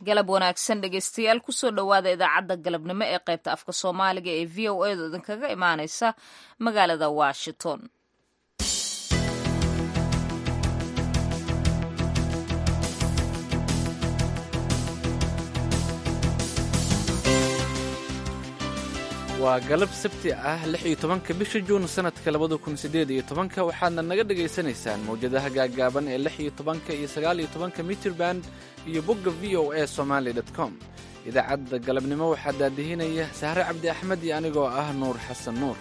galab wanaagsan dhegeystayaal kusoo dhowaada idaacadda galabnimo ee qaybta afka soomaaliga ee v o edu idinkaga imaaneysa magaalada washington waa galab sabti ah lix iyo tobanka bisha juun sanadka labada kun siddeed iyo tobanka waxaadna naga dhagaysanaysaan mawjadaha gaaggaaban ee lix iyo tobanka iyo sagaal iyo tobanka mitrband iyo bogga v o a somaali dot com idaacadda galabnimo waxaa daadihinaya sahre cabdi axmed iyo anigoo ah nuur xasan nuur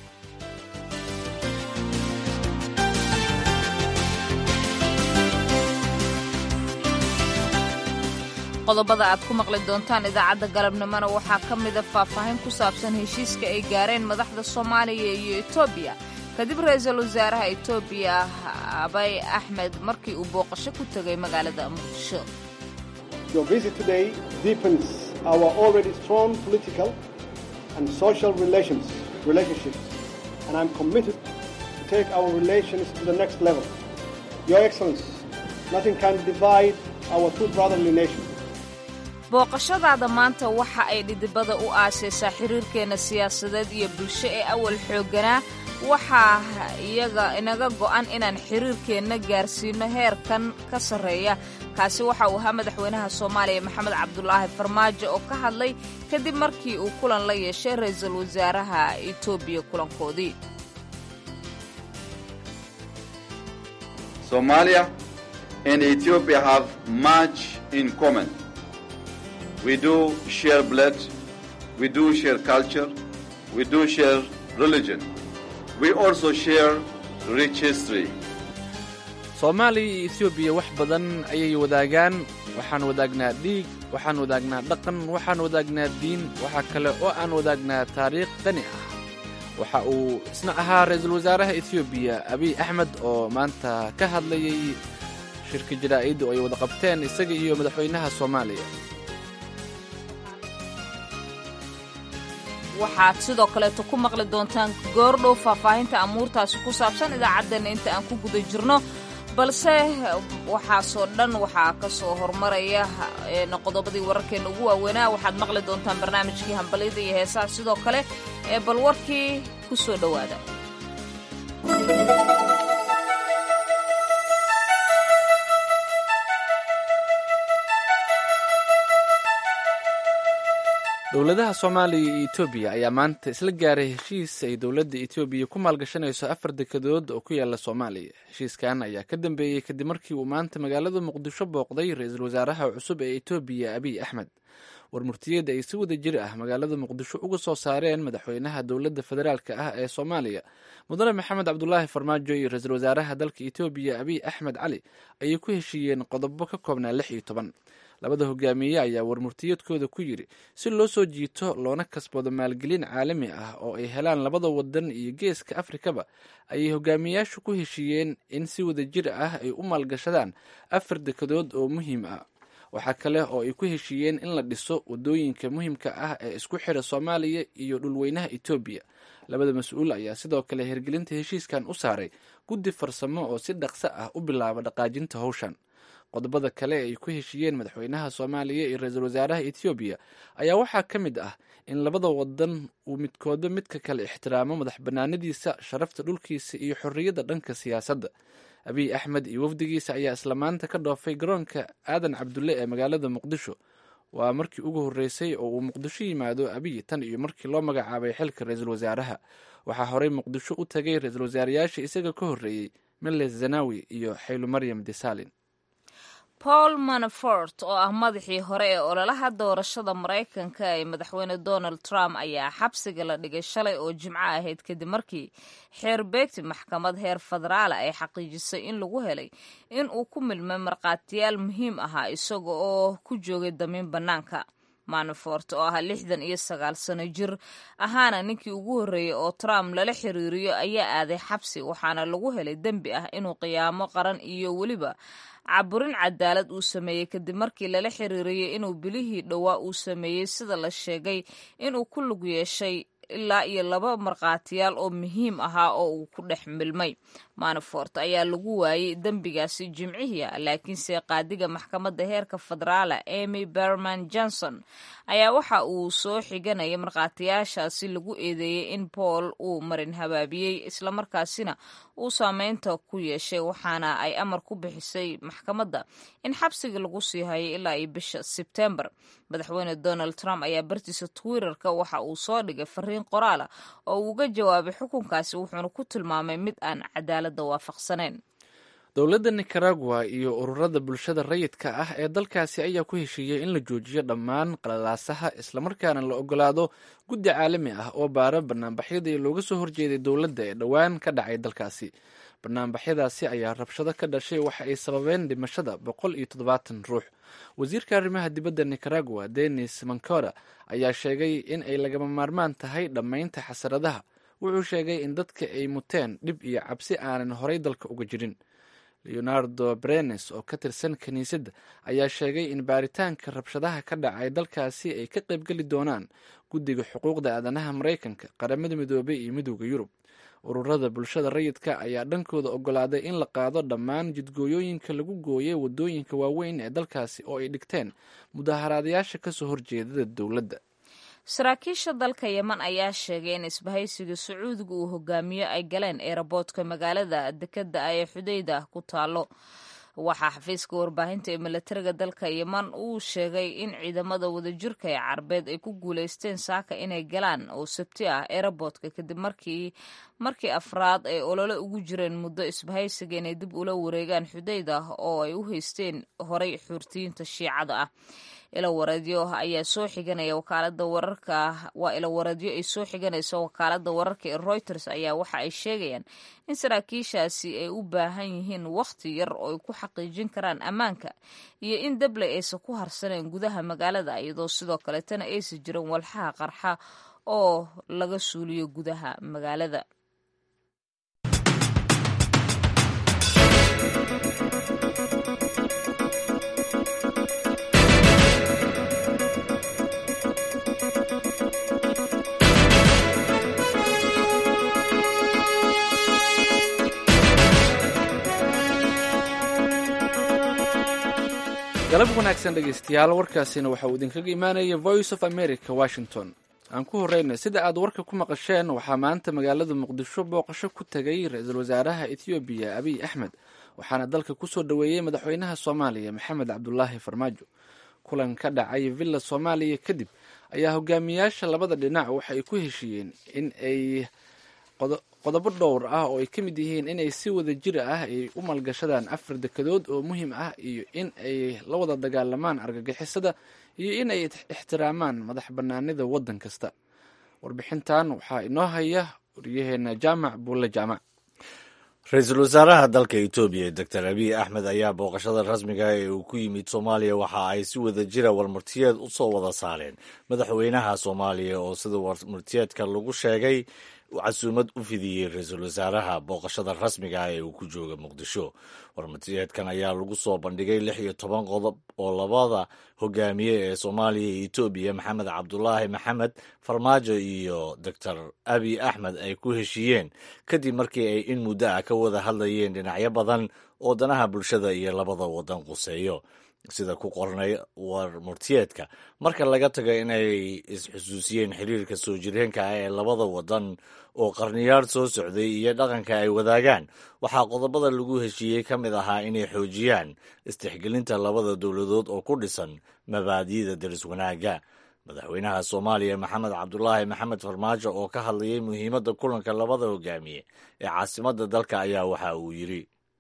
qodobada aad ku maqli doontaan idaacadda galabnimona waxaa ka mida faahfaahin ku saabsan heshiiska ay gaareen madaxda soomaaliya iyo etoobiya kadib ra-iisul wasaaraha etoobiya abay axmed markii uu booqasho ku tegay magaalada muqdisho booqashadaada maanta waxa ay dhidibada u aasaysaa xiriirkeenna siyaasadeed iyo bulsho ee awal xoogganaa waxaa iyaga inaga go'an inaan xiriirkeenna gaarsiino heerkan ka sarreeya kaasi waxa uu ahaa madaxweynaha soomaaliya maxamed cabdulaahi farmaajo oo ka hadlay kadib markii uu kulan la yeeshay ra-iisul wasaaraha etoobiya kulankoodii Somalia and Ethiopia have much in common. We do share blood, we do share culture, we do share religion. We also share rich history. soomaaliya iyo etoobiya wax badan ayay wadaagaan waxaan wadaagnaa dhiig waxaan wadaagnaa dhaqan waxaan wadaagnaa diin waxaa kale oo aan wadaagnaa taariikh qani ah waxa uu isna ahaa ra-iisul wasaaraha etoobiya abiy axmed oo maanta ka hadlayay shirka jaraa'idda oo ay wada qabteen isaga iyo madaxweynaha soomaaliya waxaad sidoo kaleeto ku maqli doontaan goordhow faahfaahinta amuurtaasi ku saabsan idaacaddeena inta aan ku guda jirno balse waxaasoo dhan waxaa ka soo hormaraya qodobadii wararkeenna ugu waaweynaa waxaad maqli doontaan barnaamijkii hambalyada iyo heesaha sidoo kale ee bal warkii ku soo dhowaada dowladaha soomaaliya iyo etoobiya ayaa maanta isla gaaray heshiis ay dowladda etoobiya ku maalgashanayso afar dekedood oo ku yaala soomaaliya heshiiskan ayaa ka dambeeyey kadib markii uu maanta magaalada muqdisho booqday ra-iisul wasaaraha cusub ee etoobiya abiy axmed warmurtiyeed ay si wada jir ah magaalada muqdisho uga soo saareen madaxweynaha dowladda federaalk ah ee soomaaliya mudane maxamed cabdulaahi farmaajo iyo ra-iisul wasaaraha dalka etoobiya abiy axmed cali ayay ku heshiiyeen qodobo ka koobnaa lix iyo toban labada hogaamiye ayaa warmurtiyeedkooda ku yidhi si loo soo jiito loona kasbado maalgelin caalami ah oo ay helaan labada wadan iyo geeska afrikaba ayay hogaamiyayaashu ku heshiiyeen in si wada jir ah ay u maalgashadaan afar dekedood oo muhiim ah waxaa kale oo ay ku heshiiyeen in la dhiso wadooyinka muhiimka ah ee isku xira soomaaliya iyo dhulweynaha etoobiya labada mas-uul ayaa sidoo kale hirgelinta heshiiskan u saaray guddi farsamo oo si dhaqso ah u bilaaba dhaqaajinta howshan qodobada kale ay ku heshiiyeen madaxweynaha soomaaliya iyo ra-iisul wasaaraha etoobiya ayaa waxaa ka mid ah in labada wadan uu midkooda midka kale ixtiraamo madax banaanadiisa sharafta dhulkiisa iyo xorriyadda dhanka siyaasadda abiy axmed iyo wafdigiisa ayaa isla maanta ka dhoofay garoonka aadan cabdulle ee magaalada muqdisho waa markii ugu horreysay oo uu muqdisho yimaado abiy tan iyo markii loo magacaabay xilka ra-iisul wasaaraha waxaa horey muqdisho u tagay ra-iisul wasaarayaasha isaga ka horreeyey miles zanawi iyo xaylu maryam desalin paul manafort oo ah madaxii hore ee ololaha doorashada maraykanka ee madaxweyne donald trump ayaa xabsiga la dhigay shalay oo jimco ahayd kadib markii xeer beegti maxkamad heer federaala ay xaqiijisay in lagu helay in uu ku milmay markhaatiyaal muhiim ahaa isaga oo ku joogay damiin bannaanka manafort oo ah lixdan iyo sagaal sano jir ahaana ninkii ugu horreeyey oo trump lala xiriiriyo ayaa aaday xabsi waxaana lagu helay dembi ah inuu qiyaamo qaran iyo weliba caburin cadaalad uu sameeyey kadib markii lala xiriiriyey inuu bilihii dhowaa uu sameeyey sida la sheegay inuu ku lug yeeshay ilaa iyo laba markhaatiyaal oo muhiim ahaa oo uu ku dhex milmay manafort ayaa lagu waayey dembigaasi jimcihii laakiinse qaadiga maxkamadda heerka federaala emy berman johnson ayaa waxa uu soo xiganaya markhaatiyaashaasi lagu eedeeyey in paul uu marin habaabiyey islamarkaasina uu saameynta ku yeeshay waxaana ay amar ku bixisay maxkamadda in xabsiga lagu sii hayo ilaa iyo bisha sebtembar madaxweyne donald trump ayaa bartiisa twitterka waxa uu soo dhigay fariin qoraala oo uu uga jawaabay xukunkaasi wuxuuna ku tilmaamay mid aan cadaaladda waafaqsanayn dowladda nicaragua iyo ururada bulshada rayidka ah ee dalkaasi ayaa ku heshiiyey in la joojiyo dhammaan qalalaasaha islamarkaana la ogolaado guddi caalami ah oo baara banaanbaxyadii looga soo horjeeday dowladda ee dhowaan ka dhacay dalkaasi banaanbaxyadaasi ayaa rabshado ka dhashay waxa ay sababeen dhimashada boqol iyo toddobaatan ruux wasiirka arrimaha dibadda nicaragua denis mancora ayaa sheegay in ay lagama maarmaan tahay dhammaynta xasaradaha wuxuu sheegay in dadka ay muteen dhib iyo cabsi aanan horay dalka uga jirin leonardo brenes oo ka tirsan kiniisadda ayaa sheegay in baaritaanka rabshadaha ka dhacay dalkaasi ay ka qaybgeli doonaan guddiga xuquuqda aadanaha maraykanka qaramada midoobay iyo midooda yurub ururada bulshada rayidka ayaa dhankooda ogolaaday in la qaado dhammaan jidgooyooyinka lagu gooyay wadooyinka waaweyn ee dalkaasi oo ay dhigteen mudaharaadayaasha kasoo horjeedada dowladda saraakiisha dalka yeman ayaa sheegay in isbahaysiga sacuudiga uu hogaamiyo ay galeen eeraboodka magaalada dekeda ee xudeyda ku taalo waxaa xafiiska warbaahinta ee milatariga dalka yeman uu sheegay in ciidamada wadajirka ee carbeed ay ku guuleysteen saaka inay galaan oo sabti ah eeraboodka kadib markii markii afraad ay olole ugu jireen muddo isbahaysiga inay dib ula wareegaan xudeyda oo ay u haysteen horay xuurtiyiinta shiicada ah ilawareedyo ayaa soo xiganaya wakaalada wararka waa ilawareedyo ay soo xiganayso wakaalada wararka ee reuters ayaa waxa ay sheegayaan in saraakiishaasi ay u baahan yihiin wakhti yar oo ay ku xaqiijin karaan ammaanka iyo in dabley aysan ku harsaneen gudaha magaalada iyadoo sidoo kaleetana aysan jirin walxaha qarxa oo laga suuliyo gudaha magaalada galab wanaagsan dhegeystayaal warkaasina waxa uu idinkaga imaanaya voice of america washington aan ku horeyna sida aad warka ku maqasheen waxaa maanta magaalada muqdisho booqasho ku tegay ra-iisul wasaaraha ethoobiya abiy axmed waxaana dalka kusoo dhoweeyey madaxweynaha soomaaliya maxamed cabdulaahi farmaajo kulan ka dhacay villa soomaaliya kadib ayaa hogaamiyaasha labada dhinac waxa ay ku heshiiyeen in ay qodobo dhowr ah oo ay ka mid yihiin inay si wada jir ah ay u maalgashadaan afar dekadood oo muhiim ah iyo in ay la wada dagaalamaan argagixisada iyo in ay ixtiraamaan madax banaanida waddan kasta warbixintan waxaa inoo haya waryaheena jaamac buulle jaamac ra-iisul wasaaraha dalka etoobiya doctor abiy axmed ayaa booqashada rasmiga ee uu ku yimid soomaaliya waxa ay si wada jira warmartiyeed u soo wada saareen madaxweynaha soomaaliya oo sida warmartiyeedka lagu sheegay casuumad u fidiyey ra-iisul wasaaraha booqashada rasmiga ah ee uu ku jooga muqdisho warmartiyeedkan ayaa lagu soo bandhigay lix iyo toban qodob oo labada hogaamiye ee soomaaliya iyo etoobiya maxamed cabdulaahi maxamed farmaajo iyo doctor abiy axmed ay ku heshiiyeen kadib markii ay in muddo ah ka wada hadlayeen dhinacyo badan oo danaha bulshada iyo labada wadan quseeyo sida ku qornay war murtiyeedka marka laga tago inay isxusuusiyeen xiriirka soo jireenka ah ee labada wadan oo qarniyaal soo socday iyo dhaqanka ay wadaagaan waxaa qodobada lagu heshiiyey ka mid ahaa inay xoojiyaan istixgelinta labada dowladood oo ku dhisan mabaadi'da deris wanaagga madaxweynaha soomaaliya maxamed cabdulaahi maxamed farmaajo oo ka hadlayay muhiimadda kulanka labada hogaamiye ee caasimadda dalka ayaa waxa uu yidhi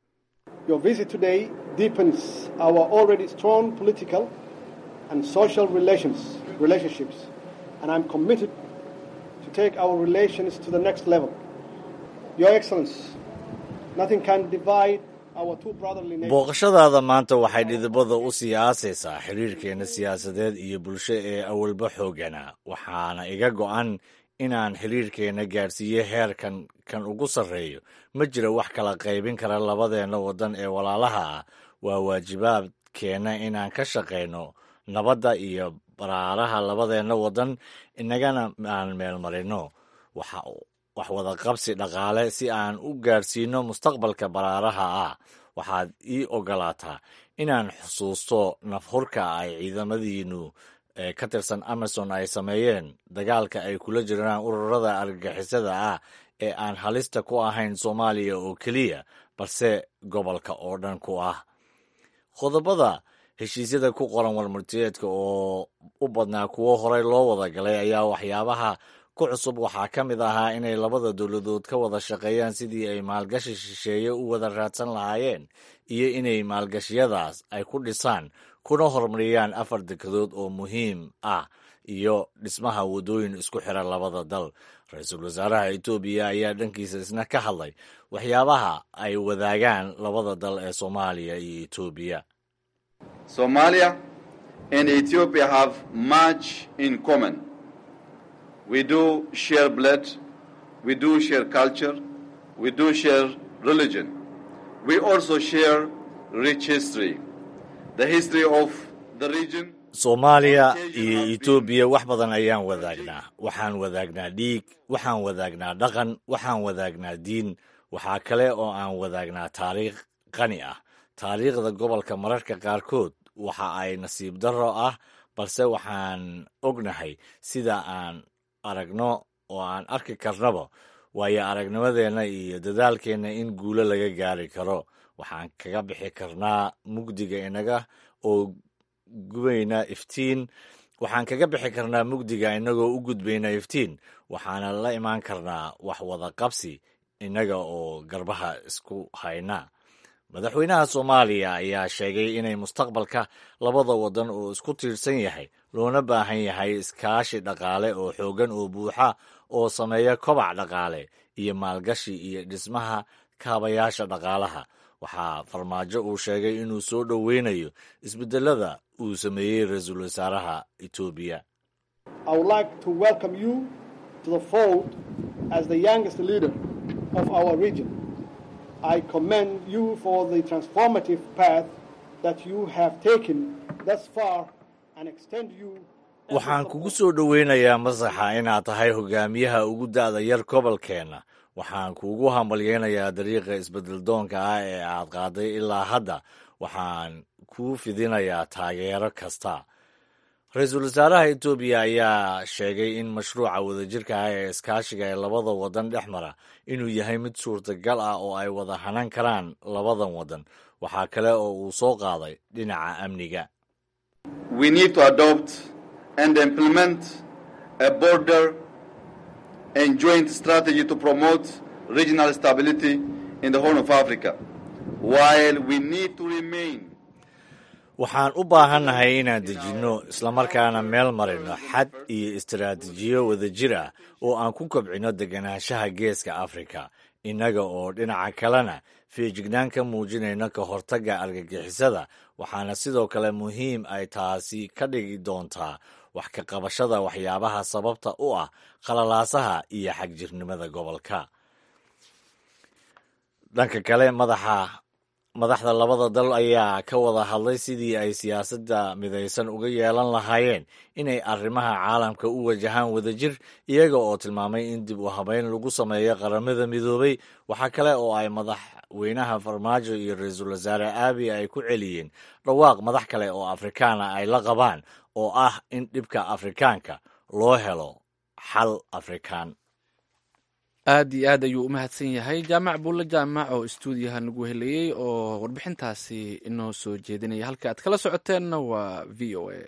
Your visit today deepens our already strong political and social relations, relationships, and I'm committed to take our relations to the next level. Your Excellency, nothing can divide our two brotherly nations. booqashadaada maanta waxay dhidibada u sii aasaysaa xiriirkeenna siyaasadeed iyo bulsho ee awalba xoogana waxaana iga go'an inaan xiriirkeenna gaadhsiiyo heerkan kan ugu sarreeyo ma jira wax kala qaybin kara labadeenna waddan ee walaalaha ah waa waajibaadkeenna inaan ka shaqayno nabadda iyo baraaraha labadeenna waddan inagana aan meelmarino wax wadaqabsi dhaqaale si aan u gaadhsiino mustaqbalka baraaraha ah waxaad ii ogolaataa inaan xusuusto nafhurka ay ciidamadiinu ka tirsan amason ay sameeyeen dagaalka ay kula jiraan ururada argagixisada ah ee aan halista ku ahayn soomaaliya oo keliya balse gobolka oo dhan ku ah qodobada heshiisyada ku qoran warmartiyeedka oo u badnaa kuwo horey loo wada galay ayaa waxyaabaha ku cusub waxaa ka mid ahaa inay labada dowladood ka wada shaqeeyaan sidii ay maalgashi shisheeye u wada raadsan lahaayeen iyo inay maalgashiyadaas ay ku dhisaan kuna horumariyaan afar dekedood oo muhiim ah iyo dhismaha waddooyin isku xira labada dal ra-iisul wasaaraha etoobiya ayaa dhankiisa isna ka hadlay waxyaabaha ay wadaagaan labada dal ee soomaaliya iyo etoobiya Somalia and Ethiopia have much in common. We do share blood, we do share culture, we do share religion. We also share rich history. The history of the region. soomaaliya iyo etoobiya wax badan ayaan wadaagnaa waxaan wadaagnaa dhiig waxaan wadaagnaa dhaqan waxaan wadaagnaa diin waxaa kale oo aan wadaagnaa taariikh qani ah taariikhda gobolka mararka qaarkood waxa ay nasiib darro ah balse waxaan ognahay sida aan aragno oo aan arki karnaba waayo aragnimadeenna iyo dadaalkeenna in guulo laga gaari karo waxaan kaga bixi karnaa mugdiga inaga oo gubayna iftiin waxaan kaga bixi karnaa mugdiga inagoo u gudbayna iftiin waxaana la imaan karnaa wax wada qabsi innaga oo garbaha isku hayna madaxweynaha soomaaliya ayaa sheegay inay mustaqbalka labada waddan oo isku tiirsan yahay loona baahan yahay iskaashi dhaqaale oo xooggan oo buuxa oo sameeya kobac dhaqaale iyo maalgashi iyo dhismaha kaabayaasha dhaqaalaha waxaa farmaajo uu sheegay inuu soo dhoweynayo isbedelada uu sameeyey ra-iisul wasaaraha etoobiya I would like to welcome you to the fold as the youngest leader of our region. I commend you for the transformative path that you have taken thus far and extend you. waxaan kugu soo dhoweynayaa masaxa inaad tahay hogaamiyaha ugu da'da yar gobolkeenna waxaan kuugu hambalyeynayaa dariiqa isbeddeldoonka ah ee aad qaaday ilaa hadda waxaan kuu fidinayaa taageero kasta ra-iisul wasaaraha etoobiya ayaa sheegay in mashruuca wadajirka ah ee iskaashiga ee labada waddan dhex mara inuu yahay mid suurtagal ah oo ay wada hanan karaan labadan waddan waxaa kale oo uu soo qaaday dhinaca amniga We need to adopt and implement a border and joint strategy to promote regional stability in the Horn of Africa, while we need to remain waxaan u baahannahay inaan dejinno islamarkaana meel marino xad iyo istaraatiijiyo wadajir ah oo aan ku kobcino deganaanshaha geeska afrika innaga oo dhinaca kalena feejignaan ka muujinayno ka hortagga argagixisada waxaana sidoo kale muhiim ay taasi ka dhigi doontaa wax ka qabashada waxyaabaha sababta u ah khalalaasaha iyo xagjirnimada gobolka dhanka kale madaxa madaxda labada dal ayaa ka wada hadlay sidii ay siyaasadda midaysan uga yeelan lahaayeen inay arrimaha caalamka u wajahaan wadajir iyaga oo tilmaamay in dib u habeyn lagu sameeyo qaramada midoobay waxaa kale oo ay madaxweynaha farmaajo iyo ra-iisul wasaare aabi ay ku celiyeen dhawaaq madax kale oo afrikaana ay la qabaan oo ah in dhibka afrikaanka loo helo xal afrikaan aad iyo aad ayuu u mahadsan yahay jaamac buulle jaamac oo istuudiyaha nagu helayey oo warbixintaasi inoo soo jeedinaya halka aad kala socoteenna waa v o a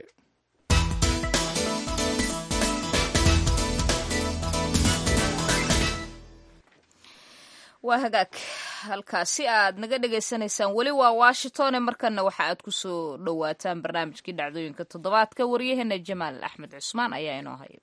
waa hagaag halkaasi aad naga dhagaysanaysaan weli waa washingtone markana waxa aad ku soo dhowaataan barnaamijkii dhacdooyinka toddobaadka waryaheena jamaal axmed cusmaan ayaa inoo haya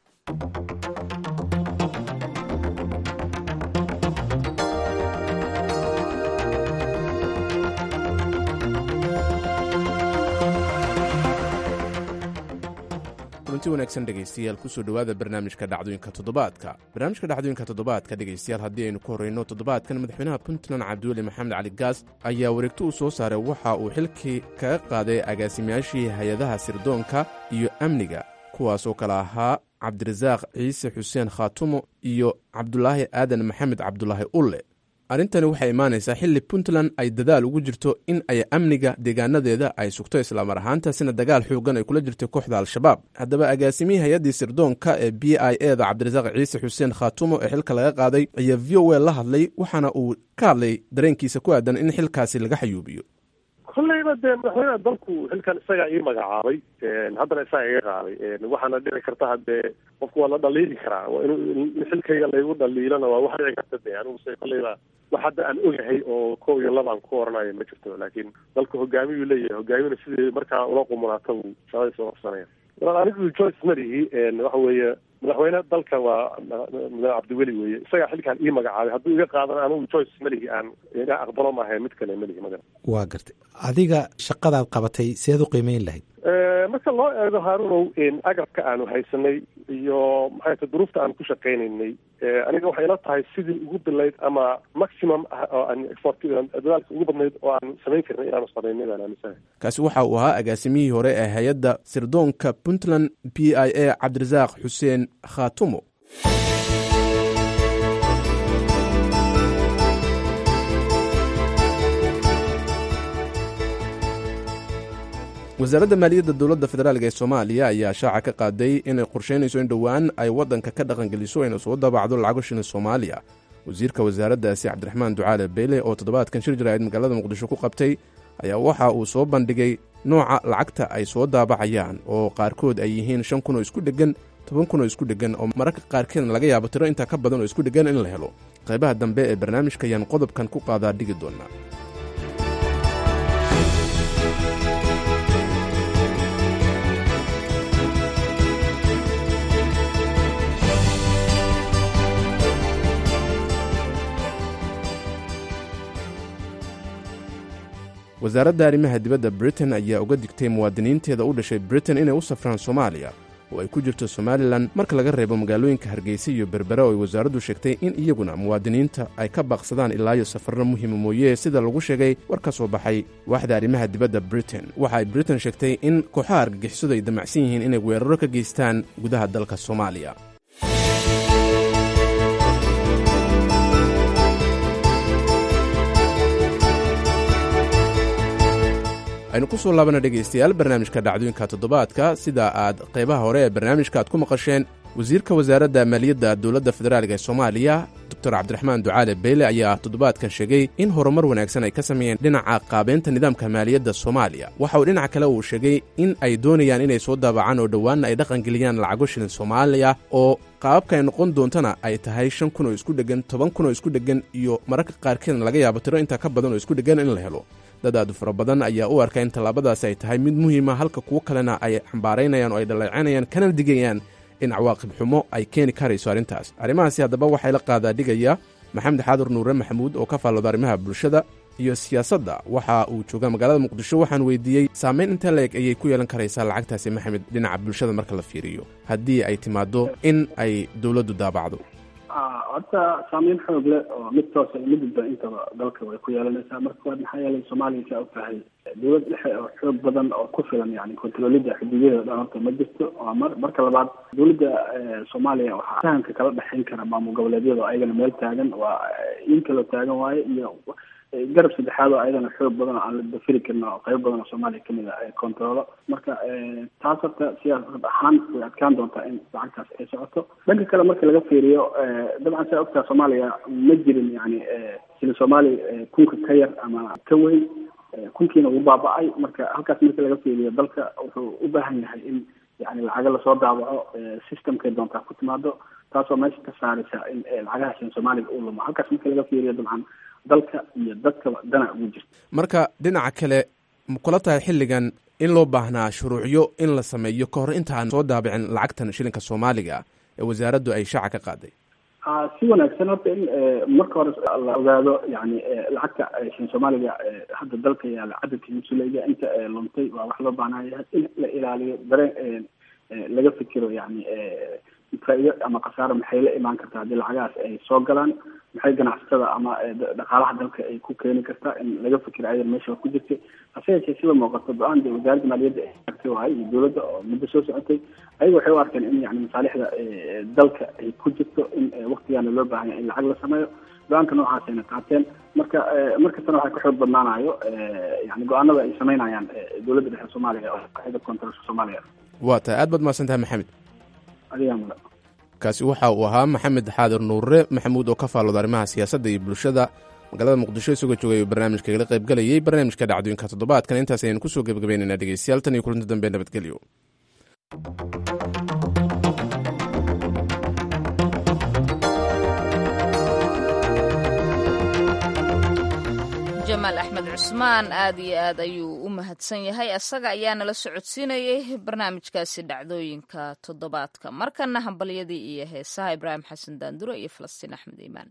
kulanti wanaagsan dhegaystayaal kusoo dhowaada barnaamijka dhacdooyinka toddobaadka barnaamijka dhacdooyinka toddobaadka dhegaystayaal haddii aynu ku horreyno toddobaadkan madaxweynaha puntland cabdiweli maxamed cali gaas ayaa wareegto uu soo saaray waxa uu xilkii kaga qaaday agaasimayaashii hay-adaha sirdoonka iyo amniga kuwaasoo kale ahaa cabdirasaaq ciise xuseen khaatumo iyo cabdulaahi aadan maxamed cabdulaahi ulle arrintani waxay imaanaysaa xilli puntland ay dadaal ugu jirto in ay amniga deegaanadeeda ay sugto islaamar ahaantaasina dagaal xoogan ay kula jirtay kooxda al-shabaab haddaba agaasimihii hay-addii sirdoonka ee b i e da cabdirasaaq ciise xuseen khaatumo ee xilka laga qaaday ayaa v o a la hadlay waxaana uu ka hadlay dareenkiisa ku aadan in xilkaasi laga xayuubiyo kolleyba dee madaxweynaha dalku xilkan isagaa ii magacaabay haddana isaga iga qaaday waxaana dhici karta haddee qofku waa la dhaliili karaa waa inu in xilkayga laygu dhaliilana waa wax dhici karta de anigu se kolleyba wax hadda aan ogahay oo kow iyo laba aan ku oranayo ma jirto laakiin dalku hogaamiyuu leeyahay hogaamiyuna sidii markaa ula qumunaata buu shaqadii soo qabsanaya walaal anigu joyce malihi waxa weeye madaxweyne dalka waa mudane cabdiweli weeye isagaa xilkaan ii magacaabay hadduu iga qaadan anigu joyce malihi aan iga aqbalo maahae mid kale malihi magan waa gartay adiga shaqadaad qabatay seed u qiimeyn lahayd marka loo eego haarunow agabka aanu haysanay iyo maxay ta duruufta aanu ku shaqaynaynay aniga waxay ila tahay sidii ugu bilayd ama maximum oo aan effort dadaalka ugu badnayd oo aan samayn karnay inaanu samaynay baan aaminsanahay kaasi waxa uu ahaa agaasimihii hore ee hay-adda sirdoonka puntland b i a cabdirasaaq xuseen khaatumo wasaaradda maaliyadda dowladda federaalk ee soomaaliya ayaa shaaca ka qaaday inay qorsheynayso in dhowaan ay waddanka ka dhaqangeliso ayna soo daabacdo lacago shilin soomaaliya wasiirka wasaaraddaasi cabdiraxmaan ducaale beyle oo toddobaadkan shir jaraa'id magaalada muqdisho ku qabtay ayaa waxa uu soo bandhigay nooca lacagta ay soo daabacayaan oo qaarkood ay yihiin shan kun oo isku dheggan toban kun oo isku dheggan oo mararka qaarkeedna laga yaabo tiro intaa ka badan oo isku dheggan in la helo qaybaha dambe ee barnaamijka ayaan qodobkan ku qaadaa dhigi doonaa wasaaradda arrimaha dibadda britain ayaa uga digtay muwaadiniinteeda u dhashay britain inay u safraan soomaaliya oo ay ku jirto somalilan marka laga reebo magaalooyinka hargeysa iyo berbere oo ay wasaaraddu sheegtay in iyaguna muwaadiniinta ay ka baaqsadaan ilaayo safarro muhiima mooye sida lagu sheegay war ka soo baxay waaxda arrimaha dibadda britain waxa ay britain sheegtay in kooxaha argagixisadu ay damacsan yihiin inay weeraro ka geystaan gudaha dalka soomaaliya aynu ku soo laabana dhegaystayaal barnaamijka dhacdooyinka toddobaadka sida aad qaybaha hore ee barnaamijka aad ku maqasheen wasiirka wasaaradda maaliyadda dowladda federaalk ee soomaaliya doctor cabdiraxmaan ducaale beyle ayaa toddobaadkan sheegay in horumar wanaagsan ay ka sameeyeen dhinaca qaabeynta nidaamka maaliyadda soomaaliya waxa uu dhinaca kale uu sheegay in ay doonayaan inay soo daabacaan oo dhowaanna ay dhaqangeliyaan lacago shilin soomaaliya oo qaababka ay noqon doontana ay tahay shan kun oo isku dheggan toban kun oo isku dheggan iyo mararka qaarkeedna laga yaabo tiro intaa ka badan oo isku dheggan in la helo dad aadu fara badan ayaa u arka in tallaabadaasi ay tahay mid muhiima halka kuwo kalena ay xambaaraynayaan oo ay dhaleecanayaan kana digayaan in cawaaqib xumo ay keeni karayso arrintaas arrimahaasi haddaba waxay la qaadaa dhigaya maxamed xaadur nuure maxamuud oo ka faallooda arrimaha bulshada iyo siyaasadda waxa uu joogaa magaalada muqdisho waxaan weydiiyey saamayn inta leeg ayay ku yeelan karaysaa lacagtaasi maxamed dhinaca bulshada marka la fiiriyo haddii ay timaaddo in ay dowladdu daabacdo horta saameyn xoog leh oo mid toosa mid dadba intaba dalka way ku yeelanaysaa marka waad maxaa yeelay soomaaliya saa og tahay dowlad dhexe oo xoog badan oo ku filan yani kontrolida xuduudaheeda dhan horta ma jirto waa mar marka labaad dowladda soomaaliya waxaa fahamka kala dhexayn kara maamul goboleedyada oo ayagana meel taagan waa in kaloo taagan waaye iyo garab saddexaad oo ayadana xoog badan oo aan la dafiri karin oo qayb badan oo soomaaliya kamid a controlo marka taas horta siyaasad ahaan way adkaan doontaa in lacagtaas ay socoto dhanka kale marka laga fiiriyo dabcan saa ogtaa soomaaliya ma jirin yani sila soomaaliya kunka ka yar ama ka weyn kunkiina uu baaba-ay marka halkaas marka laga fiiriyo dalka wuxuu u baahan yahay in yani lacago lasoo daawaco systemkay doontaa ku timaado taasoo meesha ka saaraysa in lacagaha sila soomaaliga uu lumo halkaas marka laga fiiriyo dabcan dalka iyo dadkaba dana ugu jirta marka dhinaca kale ma kula tahay xilligan in loo baahnaa shuruucyo in la sameeyo ka hor intaan soo daabicin lacagtan shilinka soomaaliga ee wasaaraddu ay shaaca ka qaaday si wanaagsan horta in marka hore la ogaado yani lacagta shilin soomaaliga hadda dalka yaala cadadka musulayga inta luntay waa wax loo baahnaya in la ilaaliyo dareen laga fikiro yani faa-ido ama khasaaro maxay la imaan kartaa haddii lacagahaas ay soo galaan maxay ganacsatada ama dhaqaalaha dalka ay ku keeni kartaa in laga fikiro ayadan meesha ku jirtay hase yeeshee sida muuqato go-aan dee wasaaradda maaliyadda ay artay wahay iyo dowladda oo muddo soo socotay ayaga waxay u arkeen in yani masaalixda dalka ay ku jirto in waktigaana loo baahan yahay in lacag la sameeyo go-aanka noocaasayna qaateen marka markastana waxay ka xoog badnaanayo yani go-aanada ay sameynayaan dowladda dhexe soomaaliya oo qaxida kontarolka soomaaliya waa tahay aad baad mahadsan tahay maxamed adigaa mudan kaasi waxa uu ahaa maxamed xaadir nuure maxamuud oo ka faallooda arrimaha siyaasadda iyo bulshada magaalada muqdisho isagoo joogay uu barnaamijka igala qaybgelayay barnaamijka dhacdooyinka toddobaadkan intaas ayaynu kusoo gebagabaynaynaa dhegeystayaal tan iyo kulanti dambe nabadgelyo jamaal axmed cusmaan aad iyo aad ayuu u mahadsan yahay isaga ayaa nala socodsiinayay barnaamijkaasi dhacdooyinka toddobaadka markana hambalyadii iyo heesaha ibraahim xasan daanduro iyo falastiin axmed iimaan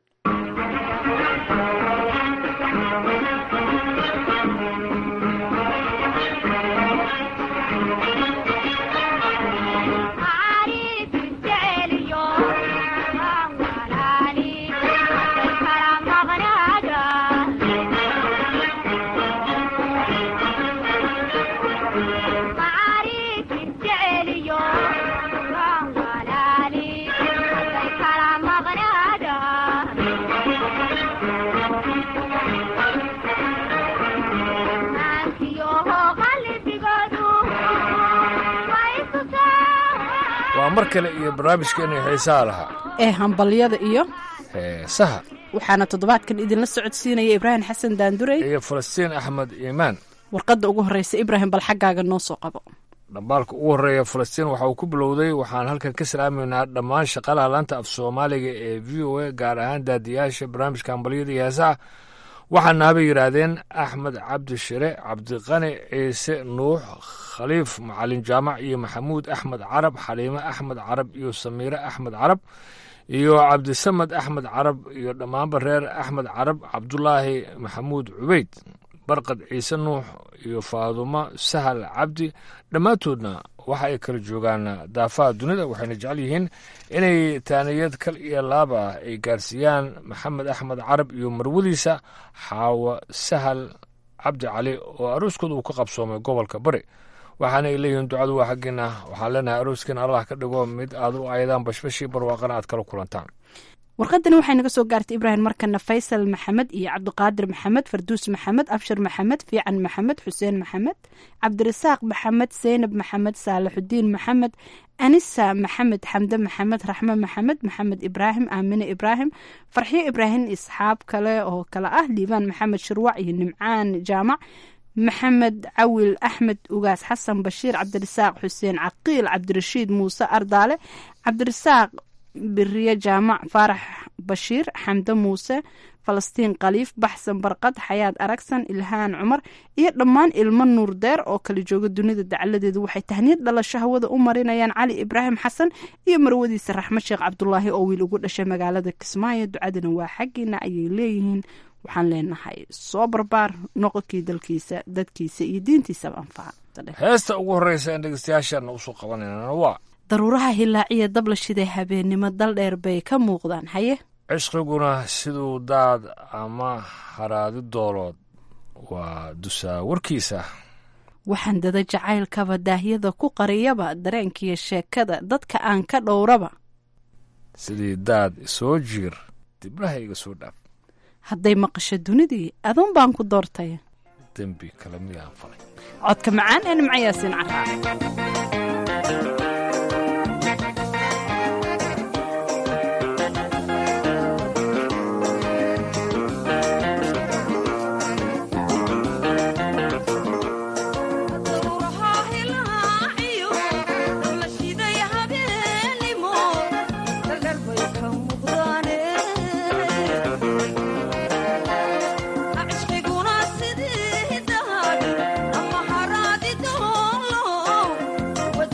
waa mar kale iyo barnaamijkeena xiisaha lahaa ee hambalyada iyo heesaha waxaana toddobaadkan idinla socodsiinaya ibraahim xasan daandurey iyo falastiin axmed iimaan warqadda ugu horreysa ibraahim bal xaggaaga noo soo qabo dhambaalka ugu horreeya falastiin waxa uu ku bilowday waxaan halkan ka salaamaynaa dhammaan shaqalaha laanta af soomaaliga ee v o a gaar ahaan daadiyaasha barnaamijka hambalyada iyo heesaha waxaana habay yidhaahdeen axmed cabdi shire cabdiqani ciise nuux khaliif macalin jaamac iyo maxamuud axmed carab xaliime axmed carab iyo samiire axmed carab iyo cabdisamed axmed carab iyo dhammaanba reer axmed carab cabdulaahi maxamuud cubeyd barqad ciise nuux iyo faadumo sahal cabdi dhammaantoodna waxa ay kala joogaan daafaha dunida waxayna jecel yihiin inay taaniyad kal iyo laab ah ay gaarsiiyaan maxamed axmed carab iyo marwadiisa xaawo sahal cabdi cali oo arooskooda uu ka qabsoomay gobolka bari waxaana ay leeyihiin ducadu waa xaggiina waxaan leenahay arooskin allah ka dhigo mid aad u aydaan bashbashii barwaaqana aad kala kulantaan warqadani waxay naga soo gaartay ibraahim markana faysal maxamed iyo cabdiqaadir maxamed farduus maxamed abshir maxamed fiican maxamed xuseen maxamed cabdirasaaq maxamed seynab maxamed saalaxudiin maxamed anisa maxamed xamde maxamed raxme maxamed maxamed ibraahim aamine ibraahim farxiyo ibraahim isxaab kale oo kale ah liibaan maxamed shirwac iyo nimcaan jaamac maxamed cawil axmed ugaas xasan bashiir cabdirasaaq xuseen caqiil cabdirashiid muuse ardaale cabdirasaaq biriye jaamac faarax bashiir xamde muuse falastiin khaliif baxsan barqad xayaad aragsan ilhaan cumar iyo dhammaan ilmo nuur deer oo kala jooga dunida dacaladeedu waxay tahniyad dhalasho hawada u marinayaan cali ibraahim xasan iyo marwadiisa raxmed sheekh cabdulaahi oo wiil ugu dhashay magaalada kismaayo ducadana waa xaggiina ayay leeyihiin waxaan leenahay soo barbaar noqonkii dalkiisa dadkiisa iyo diintiisaba anfaca heesta ugu horreysa en dhegeystayaashaana usoo qabanayna waa daruuraha hilaaciya dabla shiday habeennimo dal dheer bay ka muuqdaan haye cishqiguna siduu daad ama haraadi doolood waa dusaa warkiisa waxaan dada jacaylkaba daahyada ku qariyaba dareenkiiyo sheekada dadka aan ka dhowraba sidii daad isoo jiir dibnaha iga soo dhaaf hadday maqasho dunidii aduun baan ku doortay dembi kale miyaan falay codka macaan ee nimcayaasiin caraac Ama haraadi doolo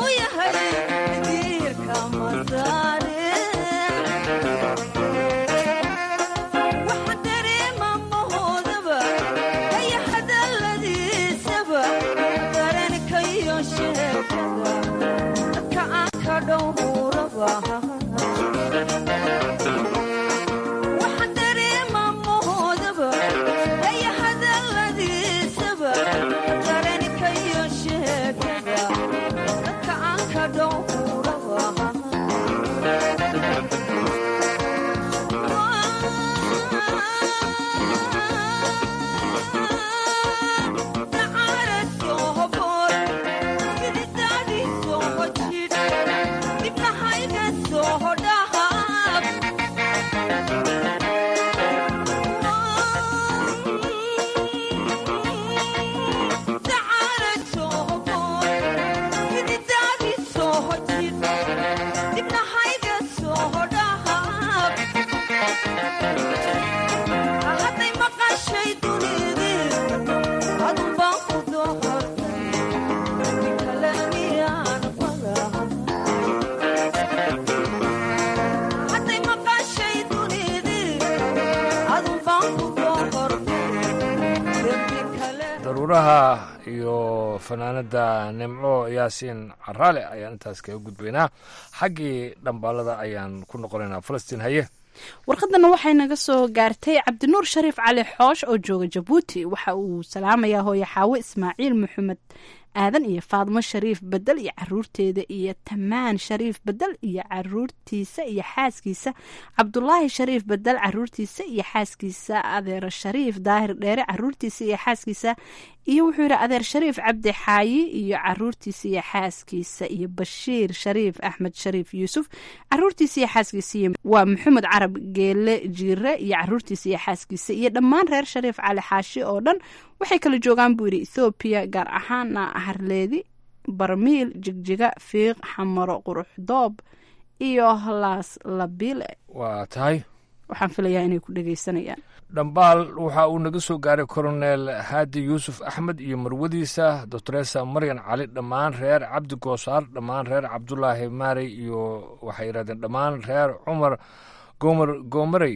daruuraha iyo fanaanada nimco yaasiin caraale ayaan intaas kaga gudbaynaa xaggii dhambaalada ayaan ku noqonaynaa falastiin haye warqadana waxay naga soo gaartay cabdinuur shariif cali xoosh oo jooga jabuuti waxa uu salaamayaa hooye xaawo ismaaciil maxamed aadan iyo faadmo shariif bedel iyo caruurteeda iyo tamaan shariif bedel iyo caruurtiisa iyo xaaskiisa cabdulaahi shariif bedel caruurtiisa iyo xaaskiisa adeer shariif daahir dheere caruurtiisa iyo xaaskiisa iyo wuxuu yidhi adeer shariif cabdi xaayi iyo caruurtiisa iyo xaaskiisa iyo bashiir shariif axmed shariif yuusuf caruurtiisa iyo xaaskiisa waa maxamed carab geele jiire iyo caruurtiisa iyo xaaskiisa iyo dhammaan reer shariif cali xaashi oo dhan waxay kala joogaan buu yidhi ethoobiya gaar ahaana harleedi barmiil jigjiga fiiq xamaro quruxdoob iyo laas labile waa tahay waxaan filayaa inay ku dhegaysanayaan dhambaal waxa uu naga soo gaaray koronel haadi yuusuf axmed iyo marwadiisa doctoresa maryan cali dhammaan reer cabdi goosaar dhammaan reer cabdulaahi maarey iyo waxay yidhahdeen dhammaan reer cumar goomar goomarey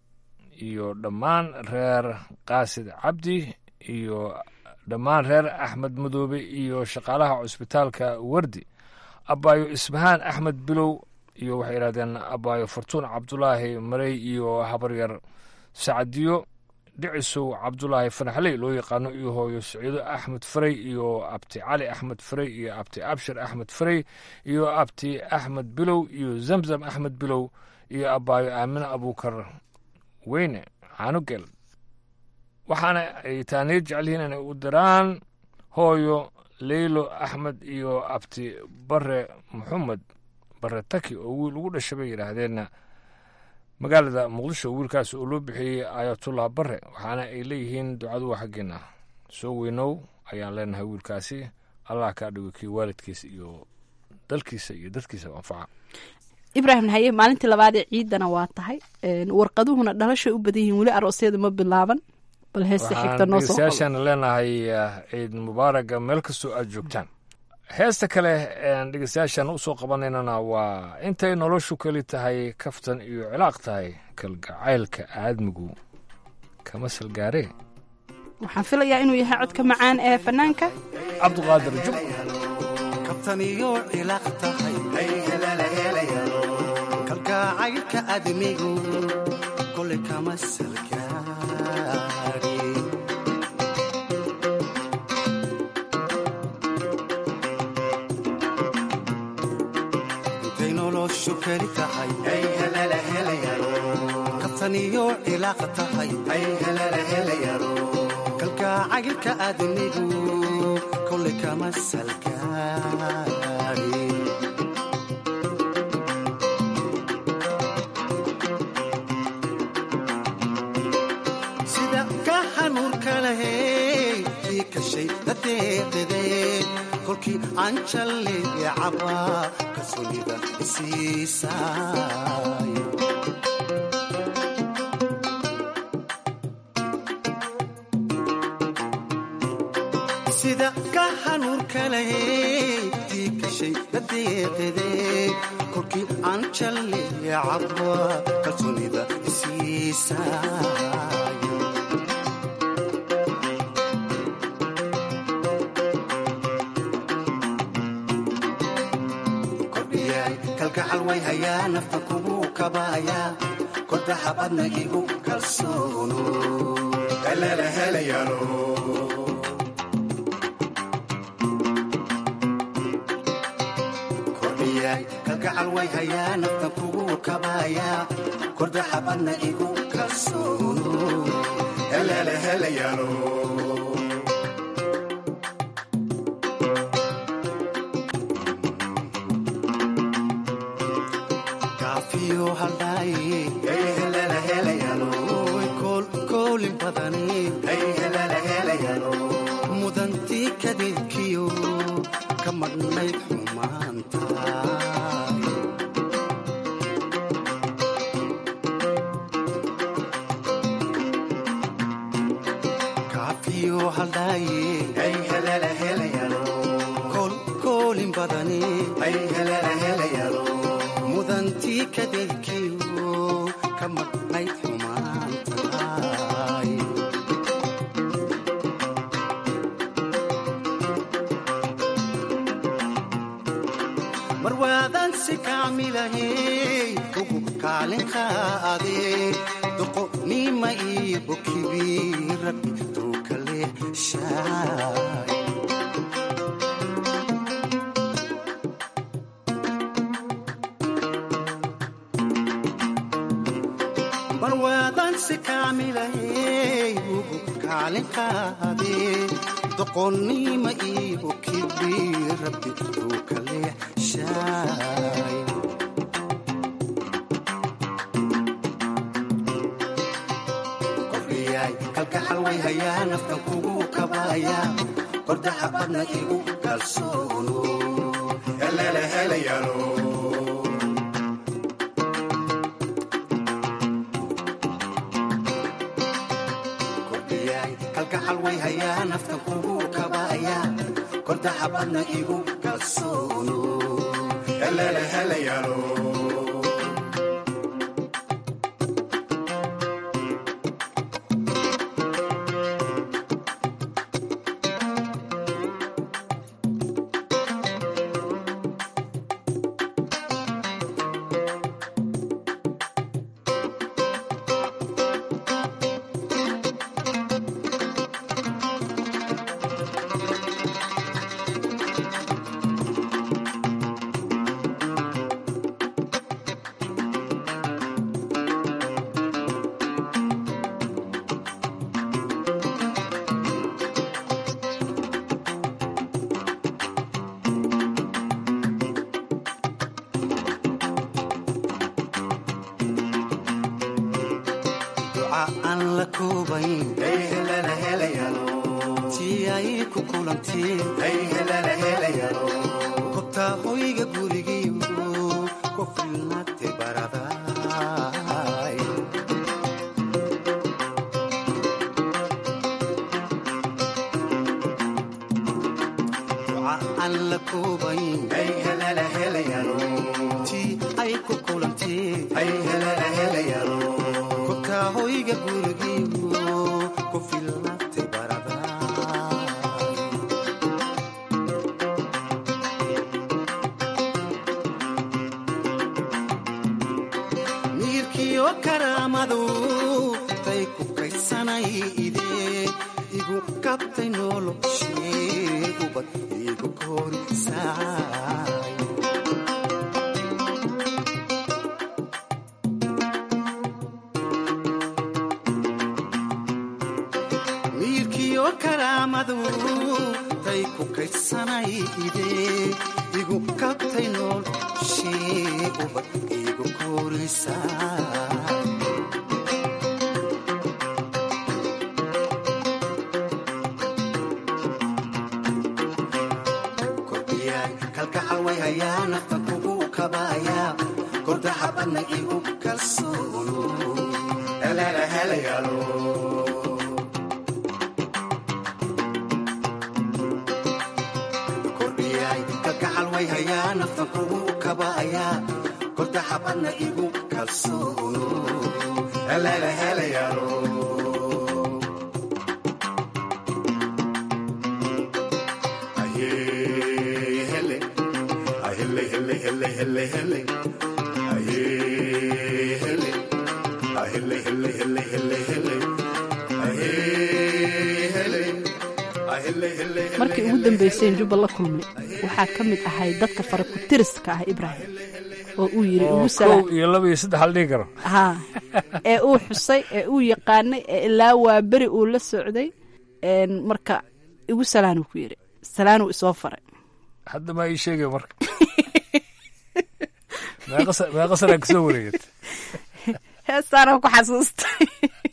iyo dhammaan reer qaasid cabdi iyo dhammaan reer axmed madoobe iyo shaqaalaha cusbitaalka wardi abaayo isbahaan axmed bilow iyo waxay yidhahdeen abaayo fartuun cabdulaahi marey iyo habaryar sacdiyo dhicisow cabdulaahi fanaxley loo yaqaano iyo hooyo saciido axmed farey iyo abti cali axmed farey iyo abti abshir axmed farey iyo abti axmed bilow iyo zamzam axmed bilow iyo abaayo aamine abuukar weyne caanugel waxaana ay taaniyo jecelyihiin inay u diraan hooyo leylo axmed iyo abti bare maxamed bare taki oo wiil ugu dhashay bay yidhaahdeenna magaalada muqdisho wiilkaas oo loo bixiyey ayatullah bare waxaana ay leeyihiin ducadu waa xaggeena soo weynow ayaan leenahay wiilkaasi allah kaa dhigo kii waalidkiisa iyo dalkiisa iyo dadkiisa anfaca ibraahim haye maalintii labaad ee ciidana waa tahay warqaduhuna dhalashay u badan yihiin weli aroosyada ma bilaaban bal heesta xigta noo soo dhegeystayaashaan leenahay ciid mubaaraga meel kastoo aad joogtaan heesta kale dhegeystayaashaan usoo qabanaynana waa intay noloshu keli tahay kaftan iyo cilaaq tahay kalgacaylka aadmigu kama salgaaree waxaan filayaa inuu yahay codka macaan ee fanaanka cabdiqaadir jub kabtaniyo cilaaq tahay kalgacaylka aadmigu kole kama salgaare intay noloshu keli tahay kabtaniyo cilaaq tahay kalgacaylka aadmigu kole kama salgaare sida ka hanuurka lahey kii kashay dadeeqide kolkii aan jalle caba kalsoonida isiisaayo sida ka hanuurka lahey tii kashay deeqide kolkii aan jalleeya cabba kalsoonida isiisaayo kordhiyay kalgacal way hayaa nafta kugu kabaaya kordaxabadna igu kalsoono helele helayaalo kalgacal way hayaa nafta kugu kabaaya kordaxabadna igu kalsoono helele helayaalo kaafiyo haldhaaye helele helayaalo koolin badani helele helayaalo mudantii kadeedkiyo ka madhnayd xumaanta koolin badani mudantii kadeedkiyo ka madhnayd xumaantaay mar waadaan si kaamilahey ugu kaalin qaadee doqonima iyo bokibi rabbi tuukale shaay marwaadaan si kaamilahey ugu kaalin qaadee doqonnima iyo kibi rabbi uu kale shaay kordhiyay kalgacal way hayaa naftan kugu kabaaya kordaxa badna igu kalsoono helele helayaalo kalgacal way hayaa naftan kugu kabaaya kordaxa badna igu kalsoono helele helayaalo kobtaa hoyga gurigiyo ku filnaate baraday duca aan la koobayn tii ay ku kulantee kobtaa hoyga gurigiyo ku filnaate baraday miirkiyo karaamadu tay ku kaydsanay idee igu kabtay noloshee ubad igu koorisaay miirkiyo karaamadu tay ku kaydsanay idee igu kabtay noloshee ubad igu koorisaay kalgacal way hayaa naftan kugu kabaaya kordaxa badna igu kalsoono helele helayaalo kordhiyay kalgacal way hayaa naftan kugu kabayaa korta xabadna igu kalsoono helele helayaalo markii ugu dambeyseen jubba la kulmay waxaa ka mid ahay dadka farakutiriska ah ibraahim oo uu yiri ugu kow iyo laba iyo saddex aldhigi karo ha ee uu xusay ee uu yaqaanay ee ilaa waa beri uu la socday marka igu salaanuu ku yiri salaanuu isoo faray hadda maa ii sheegay marka meeqa sanaa kasoo wareegat heestaana ku xasuustay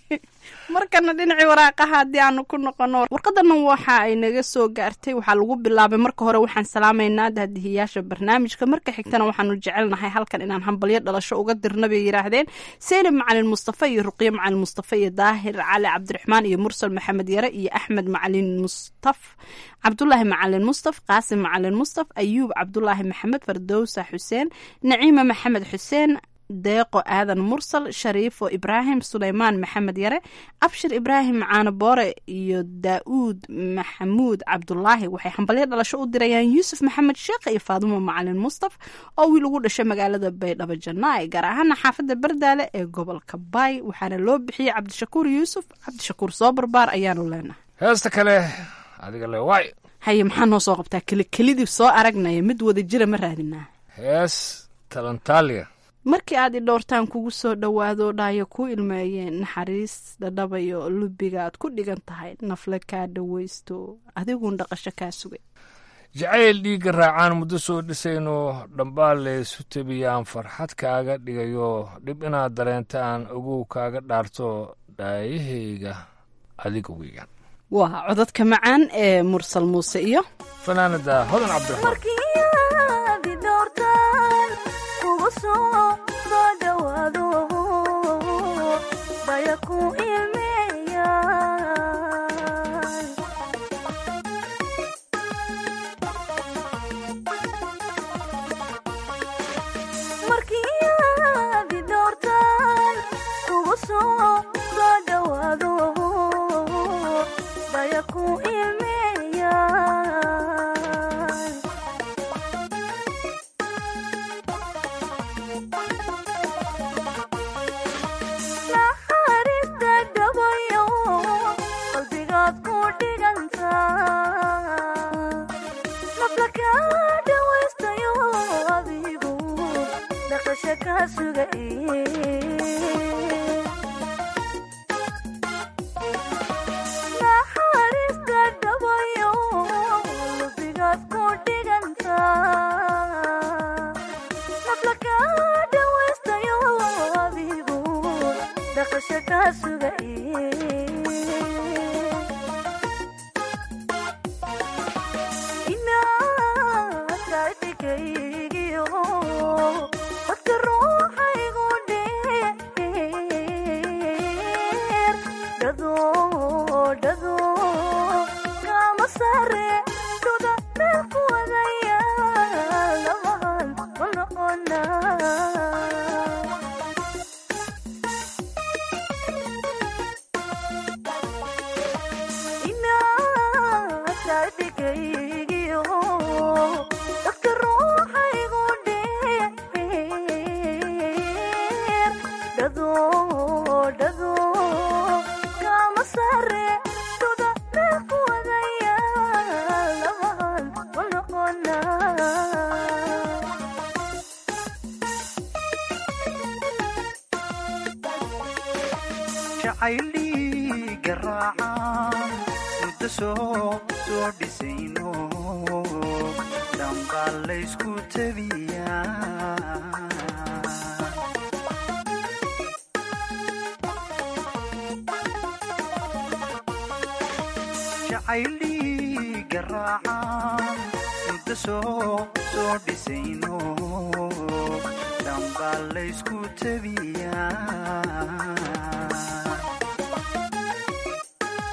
markana dhinacii waraaqaha haddii aanu ku noqono warqadana waxa ay naga soo gaartay waxaa lagu bilaabay marka hore waxaan salaamaynaa daadihiyaasha barnaamijka marka xigtana waxaanu jecelnahay halkan inaan hambalyo dhalasho uga dirna bay yidhaahdeen seylim macalin mustafa iyo ruqyo macalin mustafa iyo daahir cali cabdiraxmaan iyo mursal maxamed yare iyo axmed macalin mustaf cabdulaahi macalin mustaf qaasim macalin mustaf ayuub cabdulaahi maxamed fardowsa xuseen naciima maxamed xuseen deeqo aadan mursal shariifo ibraahim suleymaan maxamed yare abshir ibraahim caano boore iyo daa'uud maxamuud cabdulaahi waxay hambalyo dhalasho u dirayaan yuusuf maxamed sheekh iyo faadumo macalin mustaf oo wiil ugu dhashay magaalada baydhabo janaa'i gaar ahaana xaafadda bardaale ee gobolka baay waxaana loo bixiyey cabdishakuur yuusuf cabdishakuur soo barbaar ayaanu leenahay heesta kale adiga le waay haye maxaa noo soo qabtaa keli kelidii soo aragnaya mid wada jira ma raadinaa hees talantaaliya markii aad i dhowrtaan kugu soo dhowaado dhaayo ku ilmeeyeen naxariis dhadhabayo lubiga aad ku dhigan tahay nafle kaa dhawaysto adiguun dhaqasho kaa sugay jacayl dhiigga raacaan muddo soo dhisayno dhambaal laysu tabiyaan farxad kaaga dhigayo dhib inaad dareentaan ogow kaaga dhaarto dhaayahayga adiga wiigan waa codadka macaan ee mursal muuse iyo fanaanada hodan cabdiraxmaan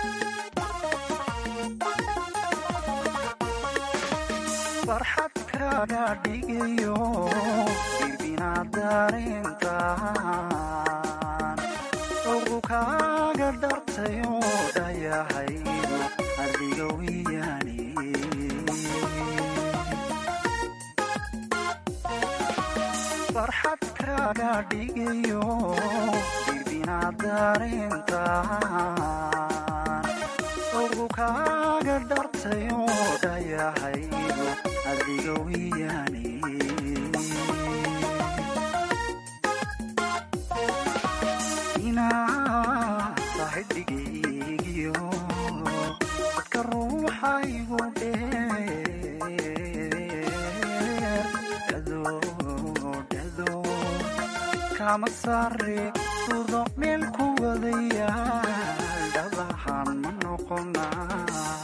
farxadka farxadkaaga dhigayo irbinaad darintaan ugu kaaga dhartayo dhayahaydu adiga wiyani farxadkaaga dhigayo irbinaad darintaan ugu kaaga dhartayo dhayahaydu adiga wiyani inaad tahay dhigaygiyo dadka ruuxaygu dheer dhado dhado kama sare sudo meel ku wadaya dhabahan ma noqonaa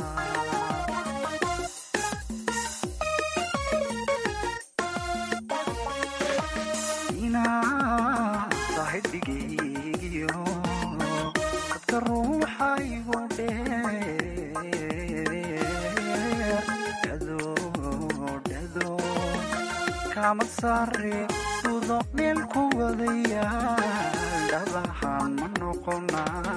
inaad tahay dhigaygiyo dadka ruuxaygu dheer dhado dhado kama sare sudo meel ku wadaya dhabahan ma noqonaa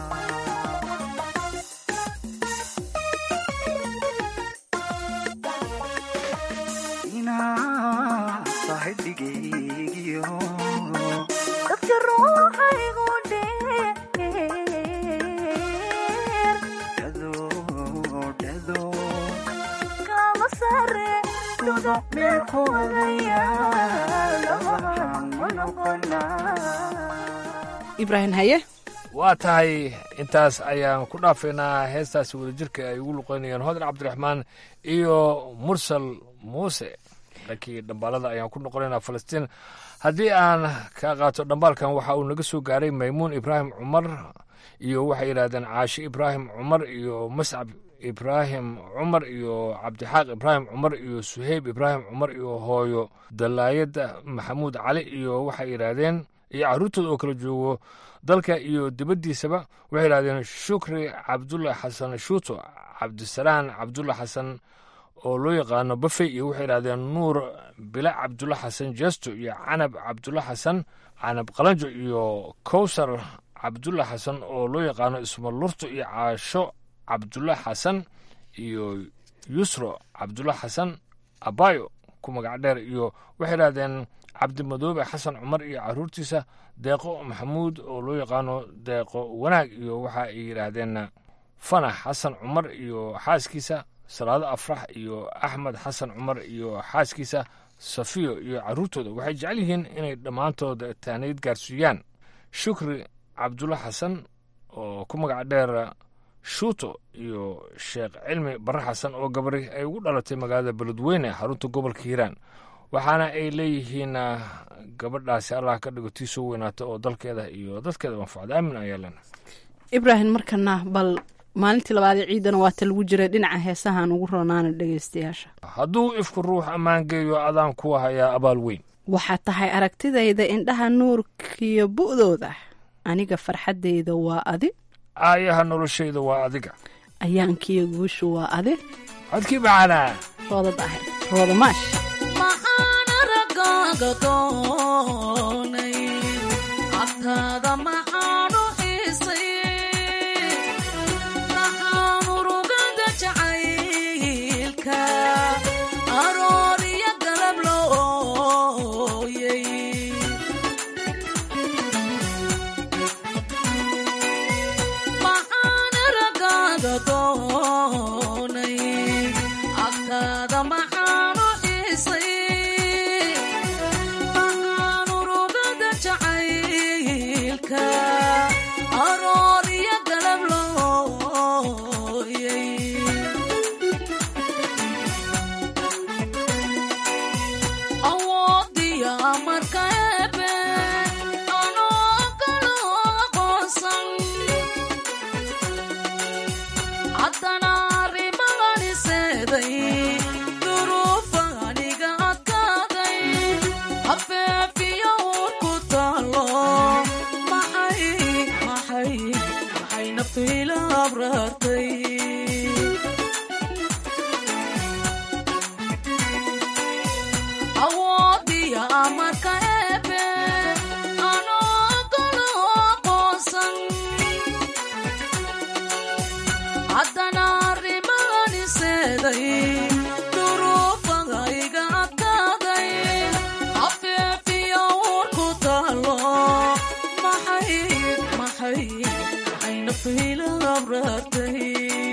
inaad tahay dhigaygiyo dadka ruuxaygu dheer dhado dhado kama sare sudo meel ku wadaya dhabahan ma noqonaa ibraahim haye waa tahay intaas ayaan ku dhaafaynaa heestaasi wadajirka ay ugu luqeynayeen hodan cabdiraxmaan iyo mursal muuse dhankii dhambaalada ayaan ku noqonaynaa falastiin haddii aan ka qaato dhambaalkan waxa uu naga soo gaaray maymuun ibraahim cumar iyo waxay yidhahdeen caashi ibraahim cumar iyo mascab ibraahim cumar iyo cabdixaaq ibraahim cumar iyo suheyb ibraahim cumar iyo hooyo dalaayada maxamuud cali iyo waxay yidhaahdeen iyo carruurtooda oo kala joogo dalka iyo dibaddiisaba waxay yidhahdeen shukri cabdulla xasan shuuto cabdisalaan cabdulla xasan oo loo yaqaano bafey iyo waxay yidhahdeen nuur bila cabdulla xasan jeesto iyo canab cabdulla xasan canab qalanjo iyo kowsar cabdulla xasan oo loo yaqaano ismalurto iyo caasho cabdulla xasan iyo yusro cabdulla xasan abayo ku magac dheer iyo waxay yidhahdeen cabdimadoobe xasan cumar iyo caruurtiisa deeqo maxamuud oo loo yaqaano deeqo wanaag iyo waxa ay yidhaahdeen fanax xasan cumar iyo xaaskiisa salaado afrax iyo axmed xasan cumar iyo xaaskiisa safiyo iyo caruurtooda waxay jecel yihiin inay dhammaantood taanayd gaarsiiyaan shukri cabdulla xasan oo ku magac dheer shuuto iyo sheekh cilmi barre xasan oo gabari ay ugu dhalatay magaalada beledweyne xarunta gobolka hiiraan waxaana ay leeyihiin gabadhaasi allah ka dhigo tii soo weynaata oo dalkeeda iyo dadkeeda manfacda aamin ayaa lena ibraahim markana bal maalintii labaadee ciidana waata lagu jiray dhinaca heesahaan ugu roonaana dhegaystayaasha hadduu ifku ruux ammaan geeyo adaan kuwa hayaa abaal weyn waxaa tahay aragtidayda indhaha nuurkiyo bu'dooda aniga farxaddayda waa adi aayaha noloshayda waa adiga ayaankiyo guushu waa adi codkii macanaa roodad ahayd rooda maash maxaan aragaaga doonay agtaada maxaanu xiisay maxaan urugada jacaylka aroor iyo galab looyay maxaan aragaaga doonay agtaada maxaanu xiisay maxaan urugada jacaylka amarka eebe anoo kala aqoonsan haddana arrimaani seeday duruufaga iga adkaaday afeefiya uurku taalo maxay maxay maxay nafayla abraartay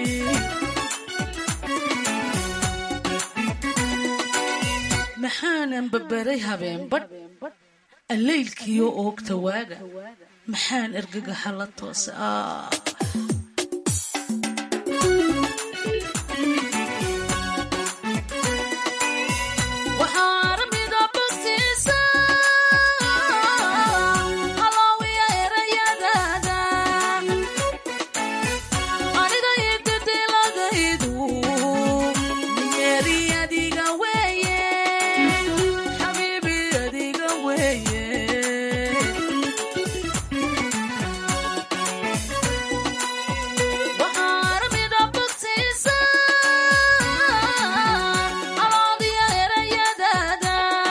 maxaanan babaray habeenbadh allaylkiyo oogta waaga maxaan ergagaxa la toosa ah waxaa armida bogtiisa halaawiya erayadaada aniga ididiladaydu nimeeri adiga weeye xabiibi adiga weeye waxaa armida bogtiisa alaadiya erayadaada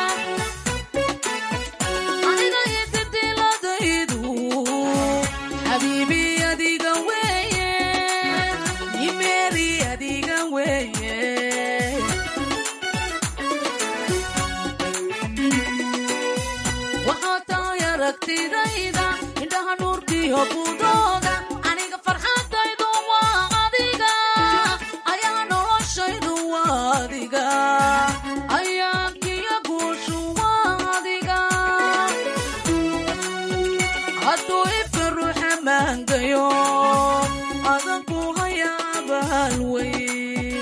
aniga ididiladaydu xabiibi adiga weeye nimeeri adiga weeye waxaa tahay aragtidayda indhaha nuurkiyo budooda aniga farxadaydu waa adiga ayaa noloshaydu waa adiga ayaankiyo guushu waa adiga hadduu ifka ruuxa maangayo adanku haya abaal wey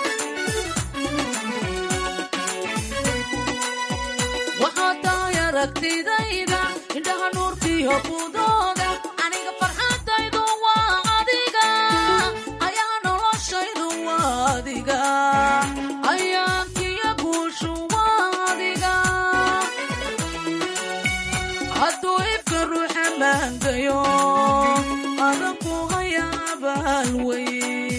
waxaa tahay aragtidayda indhaha nuurkiyo budooda aniga farxadaydu waa adiga ayaa noloshaydu waa adiga ayaankiyo guushu waa adiga hadduu ifka ruuxa maangayo adanku haya abaal wey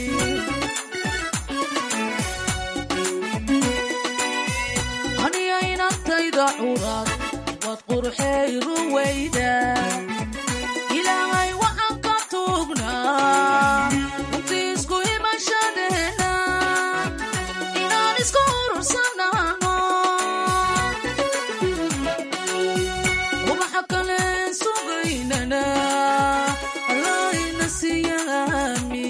aniga inantayda curaad waad qurxey ruwayda ilaahay waxaan ka tuugnaa runtii isku imashadeena inaan isku urursanaano ubaxa kale sugaynana allahayna siyaami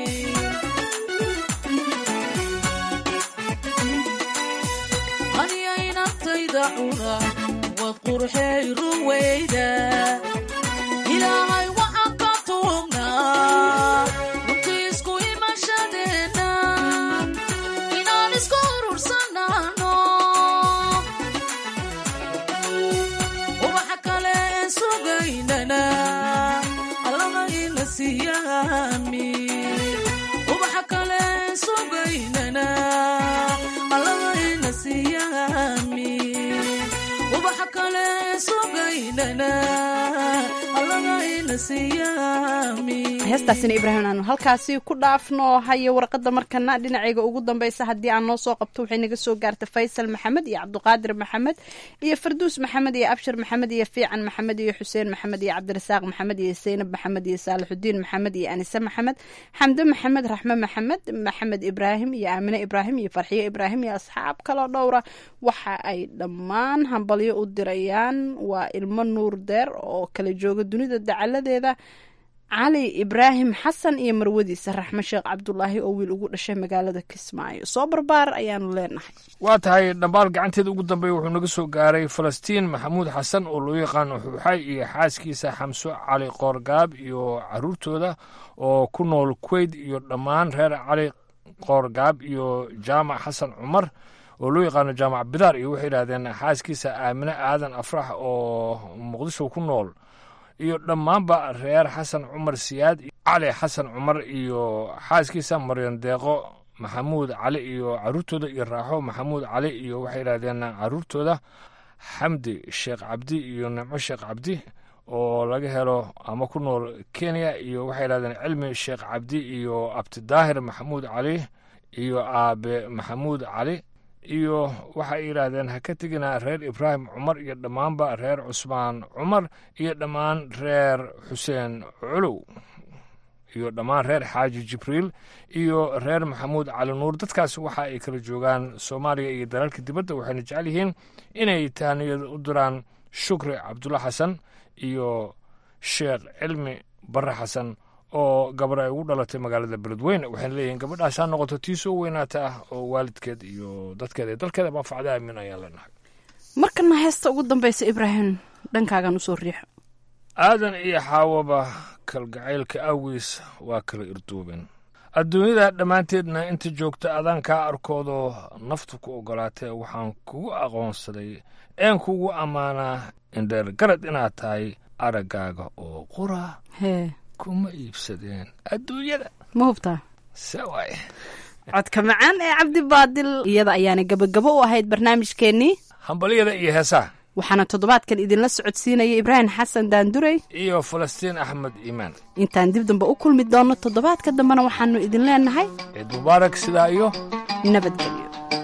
aniga inantayda cura waad qurxey ruwayda ilaahay waxaan ka tuugnaa runtii isku imashadeena inaan isku urursanaano ubaxa kale een sugaynana allahayna siyaami ubaxa kale een sugaynana allahayna siyaami ubaxa kale een sugaynana allahayna siyaami heestaasina ibraahim aanu halkaasi ku dhaafno haye warqadda markana dhinacayga ugu dambeysa haddii aan noo soo qabto waxay naga soo gaarta faysal maxamed iyo cabdiqaadir maxamed iyo farduus maxamed iyo abshir maxamed iyo fiican maxamed iyo xuseen maxamed iyo cabdirasaaq maxamed iyo seynab maxamed iyo saalixudiin maxamed iyo anise maxamed xamde maxamed raxme maxamed maxamed ibraahim iyo aamine ibraahim iyo farxiyo ibraahim iyo asxaab kaloo dhowra waxa ay dhammaan hambalyo u dirayaan waa ilmo nuur deer oo kala jooga dunida dacaladeeda cali ibraahim xasan iyo marwadiisa raxme sheekh cabdulaahi oo wiil ugu dhashay magaalada kismaayo soo barbaar ayaanu leenahay waa tahay dhambaal gacanteeda ugu dambeeya wuxuu naga soo gaaray falastiin maxamuud xasan oo loo yaqaano xuuxay iyo xaaskiisa xamso cali qoorgaab iyo caruurtooda oo ku nool kuweyt iyo dhammaan reer cali qoorgaab iyo jaamac xasan cumar oo loo yaqaano jaamac bidaar iyo waxay yidhahdeen xaaskiisa aamine aadan afrax oo muqdisho ku nool iyo dhammaanba reer xasan cumar siyaad cali xasan cumar iyo xaaskiisa maryan deeqo maxamuud cali iyo caruurtooda iyo raaxo maxamuud cali iyo waxay yidhahdeen caruurtooda xamdi sheekh cabdi iyo nimco sheekh cabdi oo laga helo ama ku nool kenya iyo waxay yidhahdeen cilmi sheekh cabdi iyo abtidaahir maxamuud cali iyo aabe maxamuud cali iyo waxay yidhaahdeen ha ka tegina reer ibraahim cumar iyo dhammaanba reer cusmaan cumar iyo dhammaan reer xuseen culuw iyo dhammaan reer xaaji jibriil iyo reer maxamuud cali nuur dadkaas waxa ay kala joogaan soomaaliya iyo dalalka dibadda waxayna jecel yihiin inay taaniyad u diraan shukri cabdulla xasan iyo sheekh cilmi barre xasan oo gabar ay ugu dhalatay magaalada beledweyne waxayna leeyihiin gabadhaas ha noqoto tii soo weynaata ah oo waalidkeed iyo dadkeeda iyo dalkeeda manfacda aamin ayaan leenahay markana heesta ugu dambaysa ibraahim dhankaagan usoo riixo aadan iyo xaawaba kalgacaylka awgiis waa kala irduubeen adduunyada dhammaanteedna inta joogta adaan kaa arkoodoo naftu ku oggolaatee waxaan kugu aqoonsaday een kugu ammaanaa indheer garad inaad tahay araggaaga oo qura hee kuma iibsadeen adduunyada ma hubtaa se waaye codka macaan ee cabdi baadil iyada ayaana gabagabo u ahayd barnaamijkeennii hambalyada iyo heesaha waxaana toddobaadkan idinla socodsiinaya ibraahim xasan daandurey iyo falastiin axmed iimaan intaan dib dambe u kulmi doonno toddobaadka dambena waxaannu idin leenahay ciid mubaarak sidaa iyo nabadgelyo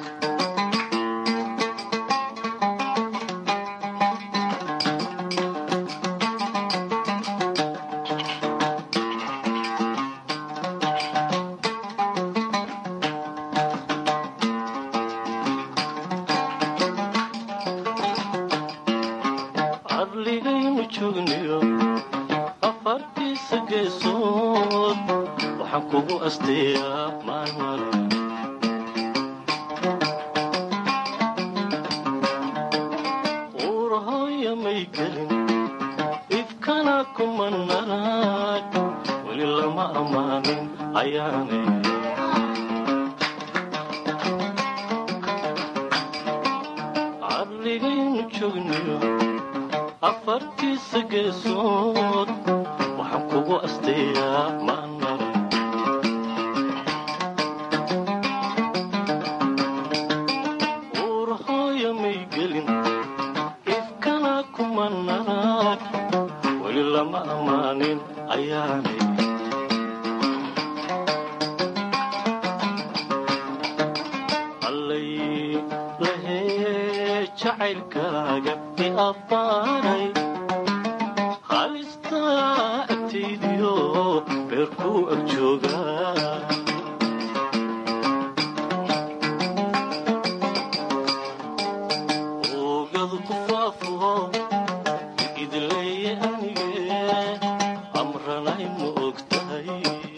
cadligaynu joogniyo afartiisa geesood waxaan kugu asteeyaa maalmale uurahooya may gelin ifkana kuma narag weli lama ammaanin ayaane cadligaynu joogniyo afartiisa geesood waxaan kugu asteeyaa maanare uurahooya may gelin ifkana kuma narag weli lama ammaanin ayaanay allay lahee jacaylkaaga i abbaaray halistaa agtaydiyo beerkuu ag joogaa oogadu ku faafo idleeye anige amranay ma og tahay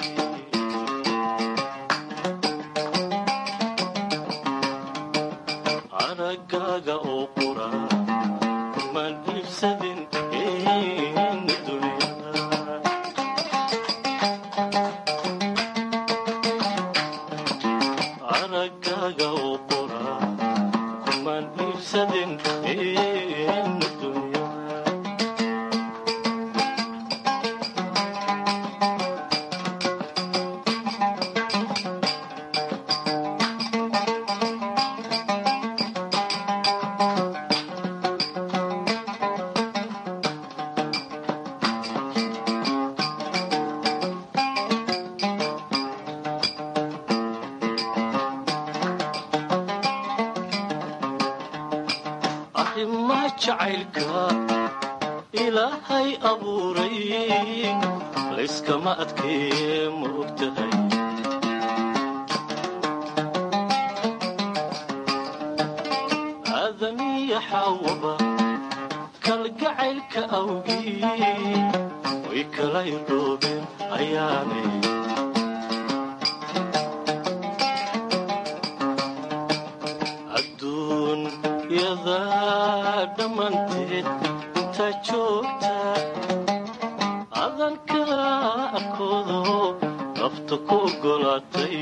araggaaga oo qura kumaan iibsadin in dunyada araggaaga oo qura kumaan iibsadin in dunyada arrimaa jacaylka ilaahay abuuray layskama adkeeye ma og tahay aadamiya xaawaba kalgacaylka awgii way kala irdhoobeen ayaanay adduunyada dhammaanteed intaa joogta adanka arkoodo nafta ku oggolaatay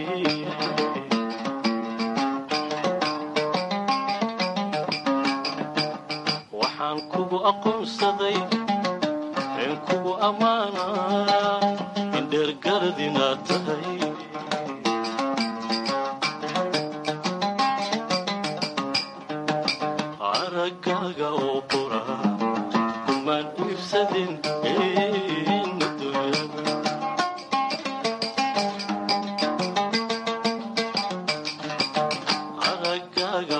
waxaan kugu aqoonsaday een kugu ammaanaa in dheergarad inaad tahay araggaaga oo qura kumaan iibsadin in dunyada araggaaga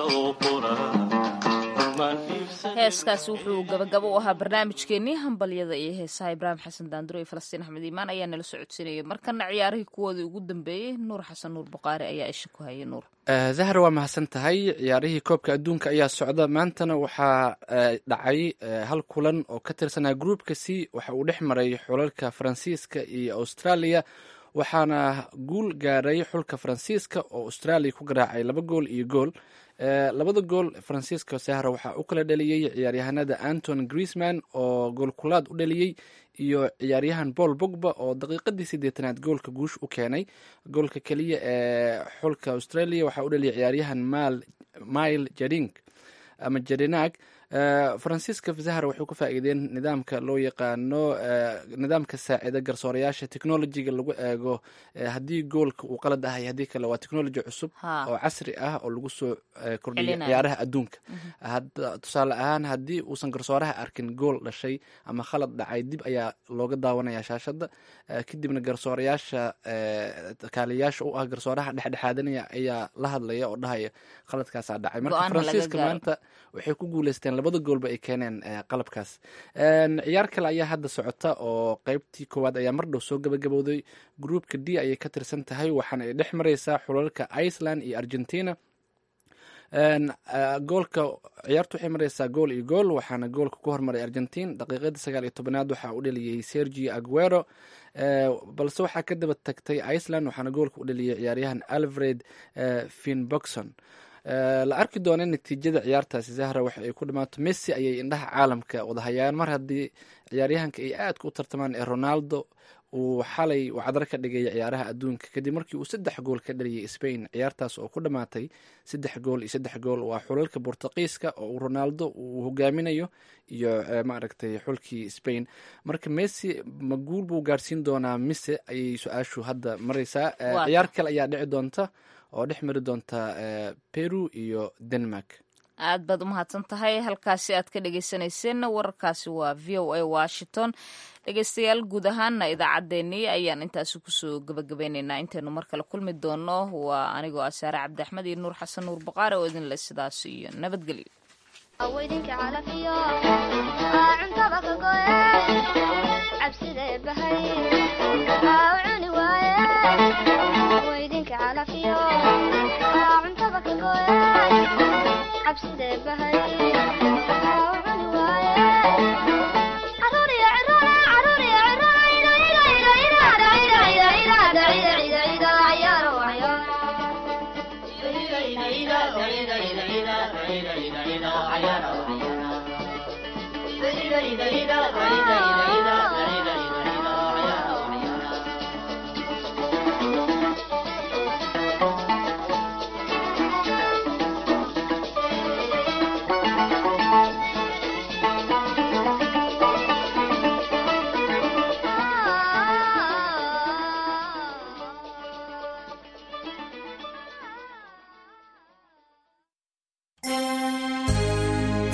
iibsadeen heeskaasi wuxuu gabagabo u ahaa barnaamijkeenii hambalyada iyo heesaha ibraahim xasan daanduro iyo falastiin axmed iimaan ayaa nala socodsiinayay markana ciyaarihii kuwoodii ugu dambeeyey nuur xasan nuur buqaari ayaa isha ku hayay nuur Eh, zahra waa mahadsan tahay ciyaarihii koobka adduunka ayaa socda maantana waxaa eh, dhacay eh, hal kulan oo ka tirsanaa groupka c waxa uu dhex maray xulalka faransiiska iyo australia waxaana guul gaaray xulka faransiiska oo australia ku garaacay laba gool iyo gool Eh, labada gool faransiiska sahra waxaa u kala dhaliyey ciyaaryahanada anton griezman oo goolkulaad u dhaliyey iyo ciyaaryahan paul bogba oo daqiiqadii sideetanaad goolka guush u keenay goolka keliya ee xulka australia waxaa u dhaliyay ciyaaryahan mal mile jaring ama jarinag Eh, faransiiska zahra waxay ku faa'iideen nidaamka loo yaqaano eh, nidaamka saacida garsoorayaasha technologiga lagu eego eh, haddii goolka uu qalad ahay haddii kale waa technology cusub Ha. oo casri ah oo lagu soo eh, kordhiyay Celinayo. ciyaaraha adduunka Hadda- tusaale ahaan haddii uusan garsooraha arkin gool dhashay ama khalad dhacay dib ayaa looga daawanaya shaashada Eh, kadibna garsoorayaasha eh, kaaliyayaasha u ah garsooraha dhexdhexaadanaya ayaa la hadlaya oo dhahaya khaladkaasaa dhacay marka Go'aan ha laga faransiiska gaaro. maanta waxay ku guuleysteen labada goolba ay keeneen eh, qalabkaas En, ciyaar kale ayaa hadda socota oo qeybtii koowaad ayaa mar dhow soo gabagabowday groupka d ayay ka tirsan tahay waxaana ay dhex mareysaa xulalka iceland iyo argentina En, eh, goolka ciyaartu waxay mareysaa gool iyo gool waxaana goolka ku hormaray argentin daqiiqadii sagaal iyo tobanaad waxaa u dhaliyey sergio aguero Eh, balse waxaa ka daba tagtay iceland waxaana goolka u dhaliyey ciyaaryahan alfred eh, finboxon Eh, la arki doona natiijada ciyaartaasi zahra waxa ay ku dhamaato messi ayay indhaha caalamka wadahayaan mar haddii ciyaaryahanka ay aadka u tartamaan ee ronaldo uu xalay wacdar ka dhigay ciyaaraha adduunka kadib markii uu saddex gool ka dhaliyay spain ciyaartaas oo ku dhammaatay saddex gool iyo saddex gool waa xulalka bortuqiiska oo uu ronaldo uu hogaaminayo iyo eh, maaragtay xulkii spain marka messi ma guul buu gaarsiin doonaa mise ayay su-aashu hadda mareysaa Eh, Waa ciyaar kale ayaa dhici doonta oo dhex mari doonta eh, peru iyo denmark aad baad u mahadsan tahay halkaasi aad ka dhegeysanayseena wararkaasi waa v o a washington dhegeystayaal guud ahaana idaacaddeenii ayaan intaasi kusoo gabagabeyneynaa intaynu mar kale kulmi doono waa anigoo ah saare cabdi axmed iyo nuur xasan nuur baqaare oo idin leh sidaas iyo nabadgelyo awydinka calafiyo aa cuntada ka goye cabsidee bahay aa u cuni waaye waydinka calafiyo aa cuntada ka goye cabsidee bahay aa u cuni waaye caruur iyo ciroole caruur iyo ciroole ida ida ida ida ida ida ida ida ida ida ida cayaaro cayaaro Ida, ida, ida, ida,